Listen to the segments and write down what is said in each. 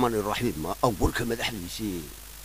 raxmaani raxiim warka madaxdiisii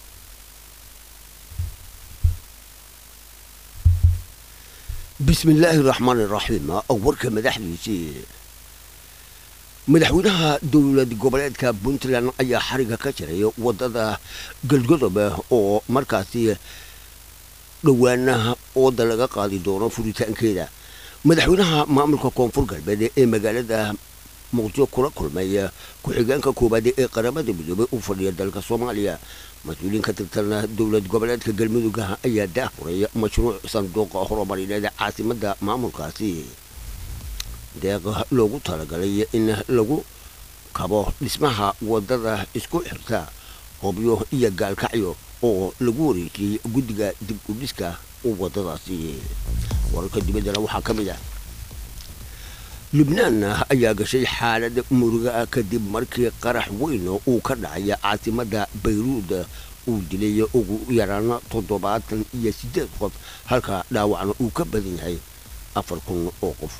bismi illaahi raxmaani raxiim warka madaxdiisii madaxweynaha dowlad goboleedka puntland ayaa xariga ka jiray wadada galgodob oo markaasi dhowaanaha ooda laga qaadi doono furitaankeeda madaxweynaha maamulka koonfur galbeed ee magaalada muqdisho kula kulmay ku-xigeenka koowaad ee qaramada midoobay u fadhiya dalka soomaaliya mas-uuliyiin ka tirsan dowlad goboleedka galmudug ayaa daafuray mashruuc sanduuqa horumarineed caasimada maamulkaasi deeq loogu talagalay in lagu kabo dhismaha wadada isku xirta hobyo iyo gaalkacyo oo lagu wareejiyey guddiga dib u dhiska wadadaasi wararka dibaddana waxaa ka mid ah lubnaan ayaa gashay xaalad muruga kadib markii qarax weyn uu ka dhacay caasimada bayruud uu dilay ugu yaraan toddobaatan iyo siddeed qof halka dhaawacna uu ka badan yahay afar kun oo qof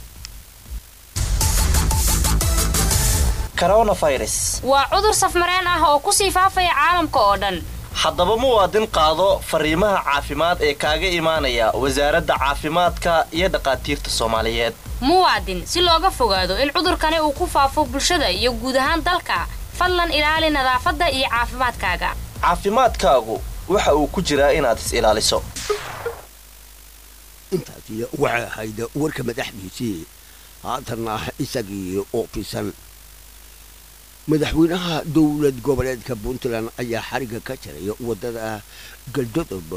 waa cudur safmareen ah oo kusii faafaya caalamka oo dhan haddaba muwaadin qaado fariimaha caafimaad ee kaaga imaanaya wasaaradda caafimaadka iyo dhakhaatiirta soomaaliyeed muwaadin si looga fogaado in cudurkani uu ku faafo bulshada iyo guud ahaan dalka fadlan ilaali nadaafadda iyo caafimaadkaaga caafimaadkaagu waxa uu ku jiraa inaad is ilaaliso intaasi waxay ahayd warka madaxdiisii haatanna isagii oo fisan madaxweynaha dowlad goboleedka puntland ayaa xariga ka jiray wadada galdodob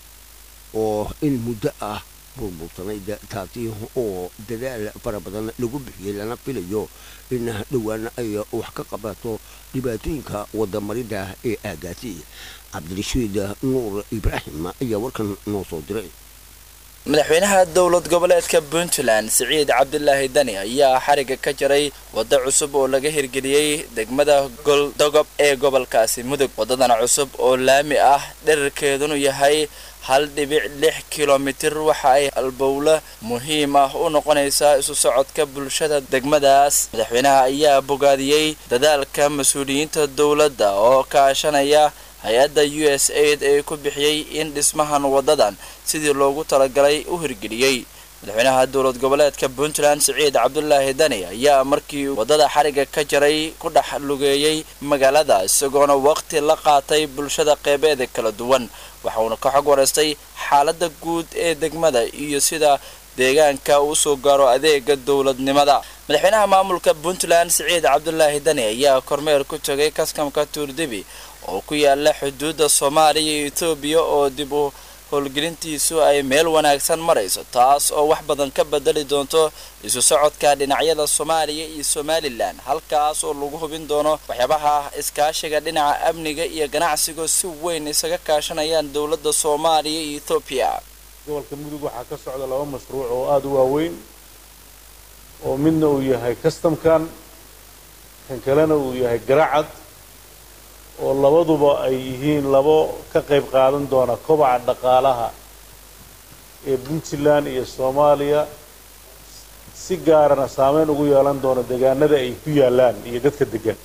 oo in muddo ah burbursanayd taasi oo dadaal fara badan lagu bixiyey lana filayo in dhowaan ay wax ka qabato dhibaatooyinka wadamarida ee aagaasi cabdirashiid nuur ibraahim ayaa warkan noo soo diray madaxweynaha dowlad goboleedka puntland siciid cabdilaahi dani ayaa xariga ka jaray waddo cusub oo laga hirgeliyey degmada goldogob ee gobolkaasi mudug waddadan cusub oo laami ah dherarkeedunu yahay hal dhibic lix kilomitir waxa ay halbowle muhiim ah u noqonaysaa isu socodka bulshada degmadaas madaxweynaha ayaa bogaadiyey dadaalka mas-uuliyiinta dowladda oo kaashanaya hay-adda u s aid ee ku bixiyey in dhismahan waddadan sidii loogu talagalay u hirgeliyey madaxweynaha dowlad goboleedka puntland siciid cabdulaahi dani ayaa markii waddada xariga ka jaray ku dhex lugeeyey magaalada isagoona waqti la qaatay bulshada qeybeeda kala duwan waxauna ka xog wareystay xaaladda guud ee degmada iyo sida deegaanka uu soo gaaro adeega dowladnimada madaxweynaha maamulka puntland siciid cabdulaahi dani ayaa kormeer ku tegay kaskamka tuurdibi oo ku yaala xuduudda soomaaliya iyo etoobiya oo dib u howlgelintiisu ay meel wanaagsan marayso taas oo wax badan ka bedeli doonto isu socodka dhinacyada soomaaliya iyo somalilan halkaas oo lagu hubin doono waxyaabaha iskaashiga dhinaca amniga iyo ganacsiga si weyn isaga kaashanayaan dowladda soomaaliya iyo etoobiya gobolka mudug waxaa ka socda laba mashruuc oo aada u waaweyn oo midna uu yahay customkan kan kalena uu yahay garacad oo labaduba ay yihiin labo ka qayb qaadan doona kobaca dhaqaalaha ee puntland iyo soomaaliya si gaarana saameyn ugu yeelan doona deegaanada ay ku yaallaan iyo dadka degan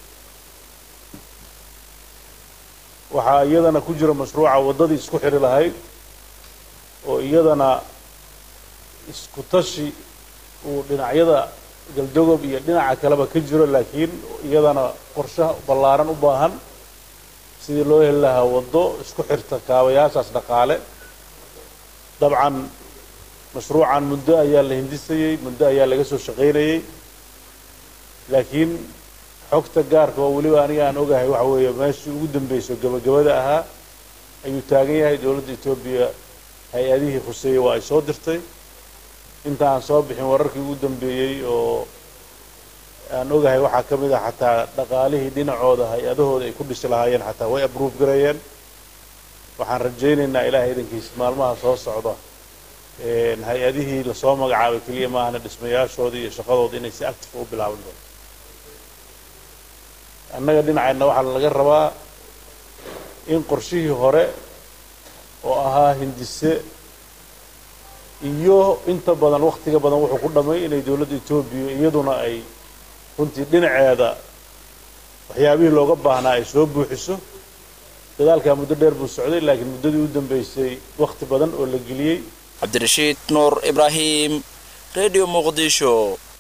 waxaa iyadana ku jira mashruuca waddadii isku xidhi lahayd oo iyadana isku tashi uu dhinacyada galdogob iyo dhinaca kaleba ka jiro laakiin iyadana qorshe ballaaran u baahan sidii loo heli lahaa waddo isku xirta kaabayaashaas dhaqaale dabcan mashruucan muddo ayaa la hindisayey muddo ayaa laga soo shaqaynayey laakiin xogta gaarka oo weliba aniga aan ogahay waxa weeye meeshii ugu dambayso gabagabada ahaa ayuu taagan yahay dowladda etoobiya hay-adihii khuseeyey waa ay soo dirtay inta aan soo bixin wararkii ugu dambeeyey oo aan ogahay waxaa ka mid ah xataa dhaqaalihii dhinacooda hay-adahooda ay ku dhisi lahaayeen xataa way abruuf gareeyeen waxaan rajaynaynaa ilaahay idankiis maalmaha soo socda hay-adihii lasoo magacaabay keliya maahana dhismayaashooda iyo shaqadooda inay si active u bilaaban doonto annaga dhinacayna waxaa laga rabaa in qorshihii hore oo ahaa hindise iyo inta badan waktiga badan wuxuu ku dhamay inay dowladda etoobiya iyaduna ay runtii dhinaceeda waxyaabihii looga baahnaa ay soo buuxiso dadaalkaa muddo dheer buu socday laakiin muddadii u dambeysay wakhti badan oo la geliyey cabdirashiid nuur ibraahim radio muqdisho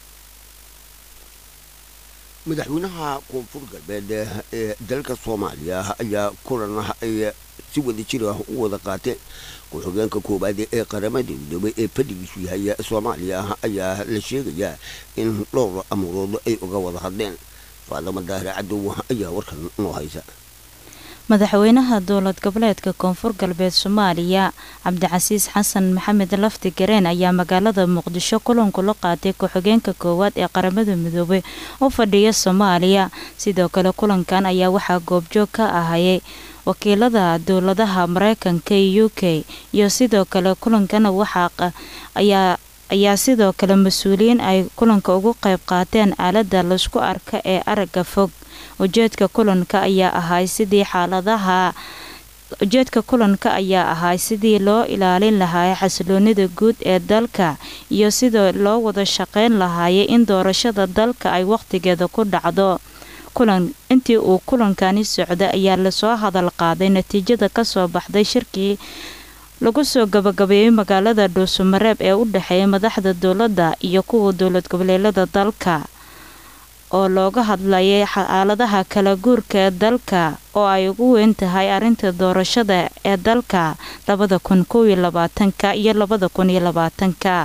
madaxweynaha koonfur galbeed ee dalka soomaaliya ayaa kulan ay si wada jir ah u wada qaateen ku-xigeenka koowaad ee qaramada midoobay ee fadhigiisu yahay soomaaliya ayaa la sheegayaa in dhowr amuurood ay uga wada hadleen faadama daahir cadow ayaa warkan noo haysa madaxweynaha dowlad goboleedka koonfur galbeed soomaaliya cabdicasiis xasan maxamed lafti gareen ayaa magaalada muqdisho kulanku la qaatay ku-xigeenka koowaad ee qaramada midoobay u fadhiya soomaaliya sidoo kale kulankan ayaa waxaa goobjoog ka ahayay wakiilada dowladaha mareykanka iyo u k iyo sidoo kale kulankana waxaa ayaa ayaa sidoo kale mas-uuliyiin ay kulanka ugu qayb qaateen aalada laysku arka ee aragga fog ujeedka kulanka ayaa ahay sidii xaaladaha ujeedka kulanka ayaa ahay sidii loo ilaalin lahaay xasiloonida guud ee dalka iyo sidoo loo wada shaqeyn lahaayay in doorashada dalka ay waqtigeeda ku dhacdo kulan intii uu kulankani socday ayaa lasoo hadal qaaday natiijada kasoo baxday shirkii lagu soo gabagabeeyey magaalada dhuusamareeb ee u dhexeeya madaxda dowladda iyo kuwa dowlad goboleelada dalka oo looga hadlayay xaaladaha kala guurka ee dalka oo ay ugu weyn tahay arrinta doorashada ee dalka labada kun kow iyo labaatanka iyo labada kun iyo labaatanka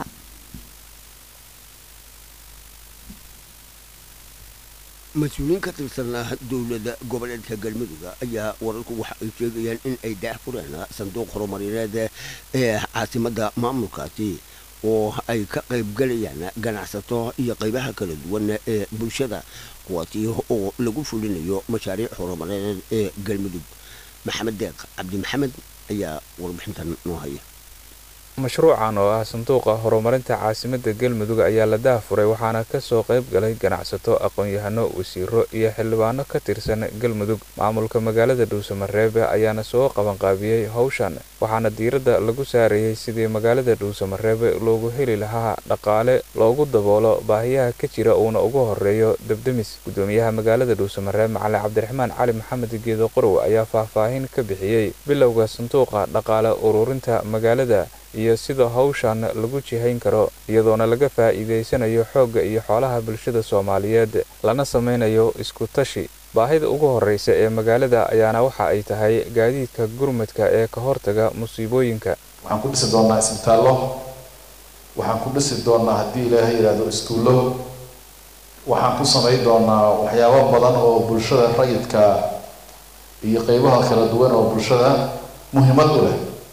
mas-uuliyiin ka tirsan dowlada goboleedka galmudug ayaa wararku waxa ay sheegayaan in ay daah fureen sanduuq horumarineed ee caasimada maamulkaasi oo ay ka qaybgalayaan ganacsato iyo qaybaha kala duwan ee bulshada kuwaasi oo lagu fulinayo mashaariic horumareed ee galmudug maxamed deeq cabdi maxamed ayaa warbixintan noo haya mashruucan oo ah sanduuqa horumarinta caasimada galmudug ayaa la daahfuray waxaana kasoo qayb galay ganacsato aqoon-yahano wasiiro iyo xildhibaano ka tirsan galmudug maamulka magaalada dhuusamareebe ayaana soo qabanqaabiyey howshan waxaana diiradda lagu saarayay sidii magaalada dhuusamareebe loogu heli lahaa dhaqaale loogu daboolo baahiyaha ka jira uuna ugu horeeyo debdemis gudoomiyaha magaalada dhuusamareebe macalin cabdiraxmaan cali maxamed geedo qorow ayaa faahfaahin ka bixiyey bilowga sanduuqa dhaqaale ururinta magaalada iyo sida hawshan lagu jihayn karo iyadoona laga faa'iidaysanayo xoogga iyo xoolaha bulshada soomaaliyeed lana samaynayo isku tashi baahida ugu horreysa ee magaalada ayaana waxa ay tahay gaadiidka gurmadka ee ka hortaga musiibooyinka waxaan ku dhisi doonnaa isbitaallo waxaan ku dhisi doonnaa haddii ilaahay yidhaahdo iskuullo waxaan ku samayn doonnaa waxyaabo badan oo bulshada rayidka iyo qeybaha kala duwan oo bulshada muhiimad u leh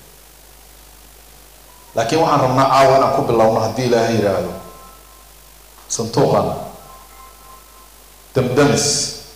laakiin waxaan rabnaa caawa inaan ku bilowno haddii ilaahay yidhaahdo sanduuqan damdamis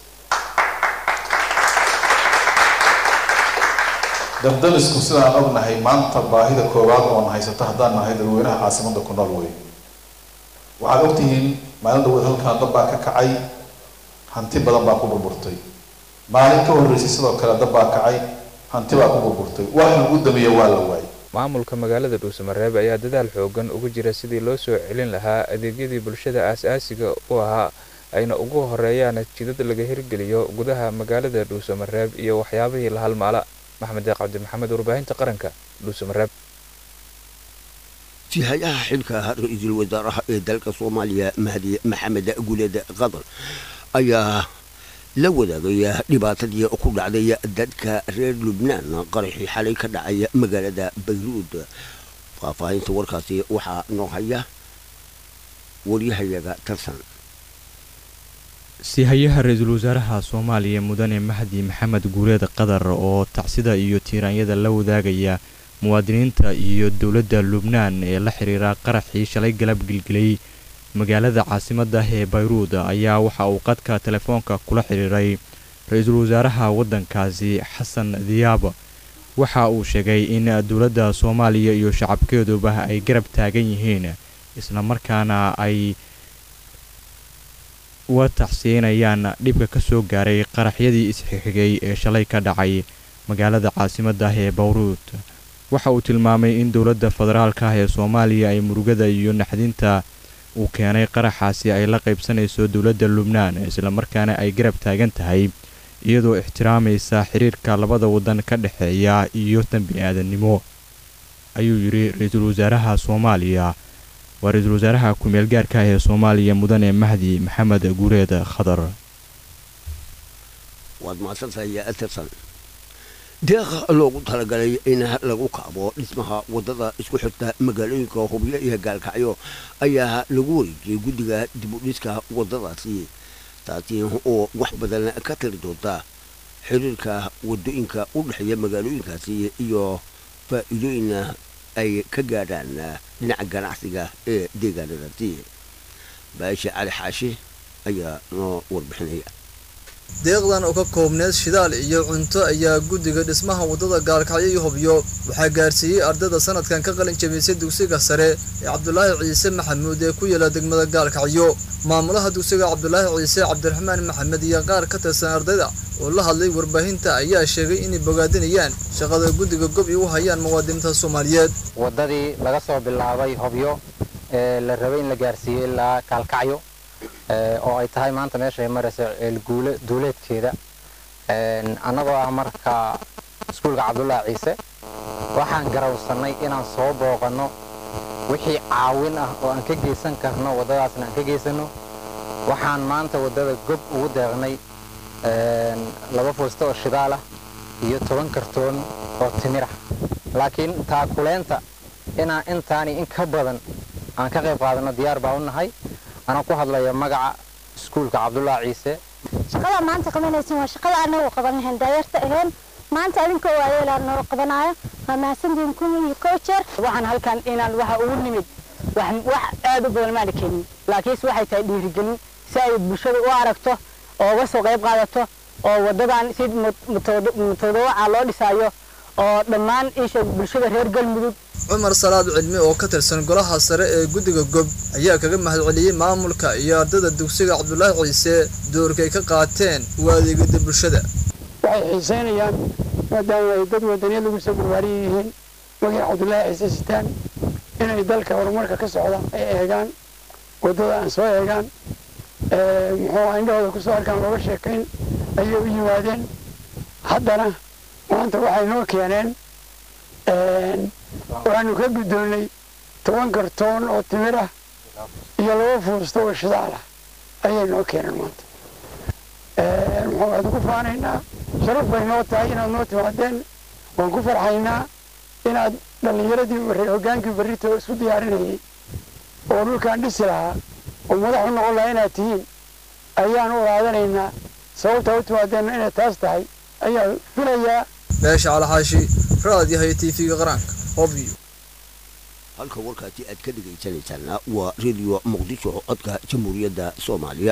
damdamisku sidaan ognahay maanta baahida koowaad oon haysato haddaan nahay dadweynaha caasimada ku nool wey waxaad ogtihiin maalin dhaweed halkaan dab baa ka kacay hanti badan baa ku burburtay maalin ka horreysay sidoo kale dab baa kacay hanti baa ku burburtay wax lagu dameeya waa la waayay maamulka magaalada dhuusamareebe ayaa dadaal xoogan ugu jira sidii loo soo celin lahaa adeegyadii bulshada aas-aasiga u ahaa ayna ugu horeeyaan jidad laga hirgeliyo gudaha magaalada dhuusamareeb iyo waxyaabihii la halmaala maxamed deeq cabdi maxamed warbaahinta qaranka dhuusamareeb sihayaha xilka ra-iisul wasaaraha ee dalka soomaaliya mahdi maxamed guleed qadar ayaa la wadaagaya dhibaatadii ku dhacday dadka reer lubnaan qaraxii xalay ka dhacay magaalada bayruud faahfaahinta warkaasi waxaa noo haya waryahayaga tarsan sihayaha ra-iisul wasaaraha soomaaliya mudane mahdi maxamed guuleed qadar oo tacsida iyo tiiraanyada la wadaagaya muwaadiniinta iyo dowladda lubnaan ee la xiriira qaraxii shalay galab gilgilay magaalada caasimadda ee bayruud ayaa waxa uu qadka telefoonka kula xiriiray ra-iisul wasaaraha waddankaasi xasan diyaab waxa uu sheegay in dowladda soomaaliya iyo shacabkeeduba ay garab taagan yihiin islamarkaana ay uga tacsiinayaan dhibka ka soo gaaray qaraxyadii isxigxigay ee shalay ka dhacay magaalada caasimadda ee bayruud waxa uu tilmaamay in dowladda federaalka ah ee soomaaliya ay murugada iyo naxdinta uu keenay qaraxaasi ay la qaybsanayso dowladda lubnaan islamarkaana ay garab taagan tahay iyadoo ixtiraamaysa xiriirka labada waddan ka dhexeeya iyo tan bini-aadannimo ayuu yidhi ra-iisul wasaaraha soomaaliya waa ra-iisul wasaaraha ku-meel gaarka ah ee soomaaliya mudane mahdi maxamed guureed khadar waad mahadsantahay yaa atirsan deeqa loogu talagalay in lagu kaabo dhismaha wadada isku xirta magaalooyinka hubyo iyo gaalkacyo ayaa lagu wareejiyey guddiga dib u dhiska wadadaasi taasi oo wax badan ka tari doonta xiriirka wadooyinka u dhexeeya magaalooyinkaasi iyo faa'iidooyin ay ka gaadhaan dhinaca ganacsiga ee deegaanadaasi baasha cali xaashi ayaa noo warbixinaya deeqdan oo ka koobneed shidaal iyo cunto ayaa guddiga dhismaha waddada gaalkacyo iyo hubyo waxaa gaarsiiyey ardayda sanadkan ka qalin jabisay dugsiga sare ee cabdulaahi ciise maxamuud ee ku yaala degmada gaalkacyo maamulaha dugsiga cabdulaahi ciise cabdiraxmaan maxamed iyo qaar ka tirsan ardayda oo la hadlay warbaahinta ayaa sheegay inay bogaadinayaan shaqada guddiga gob ay u hayaan muwaadiniinta soomaaliyeed waddadii laga soo bilaabay hobyo ee la rabay in la gaarsiiyey ilaa gaalkacyo oo ay tahay maanta meesha ay maraysa ceelguule duuleedkeeda annagoo ah marka iskuulka cabdullaahi ciise waxaan garawsannay inaan soo booqanno wixii caawin ah oo aan ka geysan karno waddadaasna aan ka geysanno waxaan maanta waddada gob ugu deeqnay laba fuusta oo shidaal ah iyo toban kartoon oo timir ah laakiin taakuleenta inaan intaani in ka badan aan ka qayb qaadanno diyaar baa u nahay anaa ku hadlaya magaca iskuulka cabdullaahi ciise shaqada maanta qabanaysin waa shaqada anagu qaban lahayn daayarta ahayn maanta adinkoo waayeelaa noo qabanaayo waa mahadsantihiin kun iyo kow jeer waxaan halkan inaan waxa ugu nimid wax wax aad u badan maana keenin laakiinse waxay tahay dhiirigelin si ay bulshada u aragto oo uga soo qayb qaadato oo waddadan si mutadawaca loo dhisaayo oo dhammaan isha bulshada reer galmudug cumar salaad cilmi oo ka tirsan golaha sare ee guddiga gob ayaa kaga mahadceliyey maamulka iyo ardayda dugsiga cabdulaahi ciise doorkay ka qaateen u adeegida bulshada waxay xiiseynayaan maadaama ay dad wadaniya lagu soo barbaariya yihiin magaca cabdulaahi ciise sitaan inay dalka horumarka ka socda ay eegaan waddada aan soo eegaan muxuu indhahooda kusoo arkaan looga sheekayn ayay u yimaadeen haddana maanta waxay noo keeneen waxaanu ka guddoonnay toban kartoon oo timir ah iyo laba fuusto oo shidaal ah ayay noo keeneen maanta muxuu waad ku faanaynaa sharaf bay noo tahay inaad noo timaadeen waan ku farxaynaa inaad dhallinyaradii hoggaankii barrito isku diyaarinayay oo dhulkaan dhisi lahaa oo madax u noqon lahaa inaad tihiin ayaan u ogaadanaynaa sababtaa u timaadeenna inay taas tahay ayaa filayaa beesha calaxaashi raadiyahay tv-ga qaranka obview halka warkaasi aad ka dhegaysanaysaana waa radio muqdisho codka jamhuuriyadda soomaaliya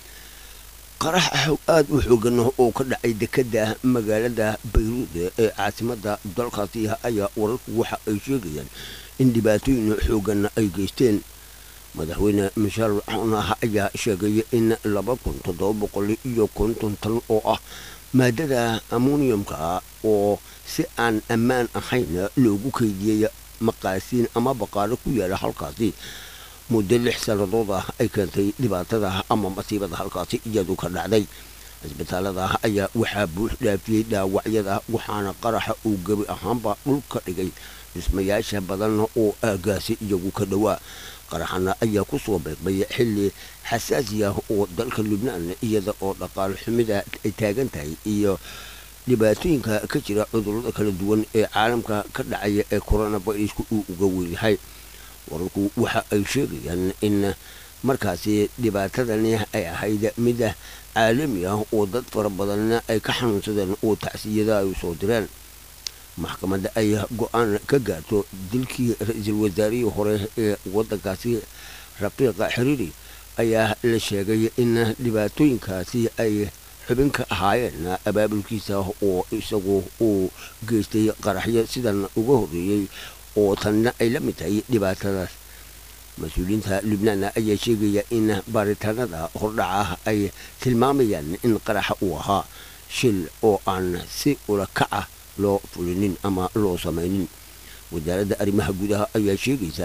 qarax aad u xoogan oo ka dhacay dekada magaalada bayruud ee caasimadda dalkaasi ayaa wararku waxa ay sheegayaan in dhibaatooyin xoogan ay geysteen madaxweyne mishaar cunah ayaa sheegay in laba kun toddoba boqol iyo konton tan oo ah maadada ammoniumka oo si aan ammaan ahayn loogu keydiyey maqaasiin ama baqaaro ku yaala halkaasi muddo lix sannadood ah ay keentay dhibaatada ama masiibada halkaasi iyadu ka dhacday cisbitaalada ayaa waxaa buux dhaafiyey dhaawacyada waxaana qaraxa uu gebi ahaanba dhulka dhigay dhismayaasha badan oo aagaasi iyagu ka dhowaa qaraxana ayaa ku soo beeqmay xilli xasaasi ah oo dalka lubnaan iyada oo dhaqaal xumida ay taagan tahay iyo dhibaatooyinka ka jira cudurrada kala duwan ee caalamka ka dhacaya ee coronavirusku uu uga weynyahay wararku waxa ay sheegayaan in markaasi dhibaatadani ay ahayd mid caalami ah oo dad fara badan ay ka xanuunsadeen oo tacsiyada ay soo direen maxkamadda ay go-aan ka gaarto dilkii ra-iisul wasaarihii hore ee waddankaasi raqiiqa xiriiri ayaa la sheegay in dhibaatooyinkaasi ay xubin ka ahaayeen abaabulkiisa oo isagu uu geystay qaraxyo sidan uga horreeyey oo tanna ay la mid tahay dhibaatadaas mas-uuliyiinta lubnaan ayaa sheegaya in baaritaanada hordhaca ay tilmaamayaan in qaraxa uu ahaa shil oo aan si ula kaca loo fulinin ama loo samaynin wasaaradda arrimaha gudaha ayaa sheegaysaa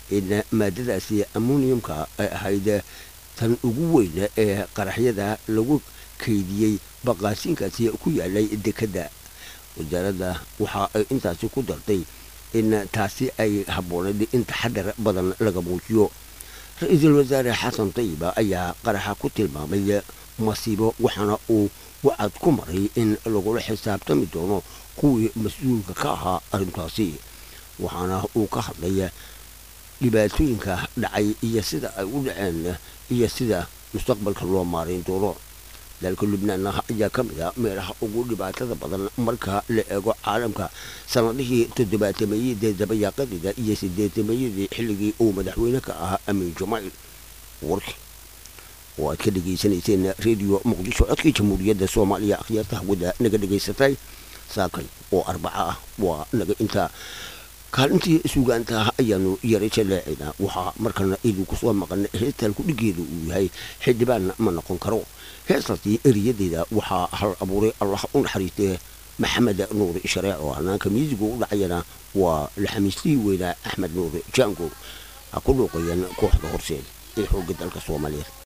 in maadadaasi ammoniumka ay ahayd tan ugu weyn ee qaraxyada lagu kaydiyey baqaasiinkaasi ku yaalay dekedda wasaaradda waxa ay intaasi ku dartay in taasi ay habboonayd in taxadar badan laga muujiyo ra-iisul wasaare xasan tayiba ayaa qaraxa ku tilmaamay masiibo waxaana uu wacad ku maray in lagula xisaabtami doono kuwii mas-uulka ka ahaa arrintaasi waxaana uu ka hadlay dhibaatooyinka dhacay iyo sida ay u dhaceen iyo sida mustaqbalka loo maarayn doono dalka lubnaan ayaa ka mid a meelaha ugu dhibaatada badan marka la eego caalamka sanadihii toddobaatameyadii dabayaaqadeeda iyo sideetamayadii xilligii uu madaxweyne ka ahaa amiin jamail warki oo aad ka dhegaysanayseen rediyo muqdisho codkii jamhuuriyadda soomaaliya akhyaarta hawada naga dhegaysatay saakay oo arbaca ah waa naga intaa kaalintii sugaanta ayaanu yaray jaleecina waxaa markana idinku soo maqan heestalku dhigeedu uu yahay xildhibaan ma noqon karo heestaasi eriyadeeda waxaa hal abuuray allah u naxariistee maxamed nuur shareec oo hanaanka miisiga u dhacayana waa laxamiistii weynaa axmed nuur jaango ha ku dhuuqayeen kooxda horseed ee xoogga dalka soomaaliyeed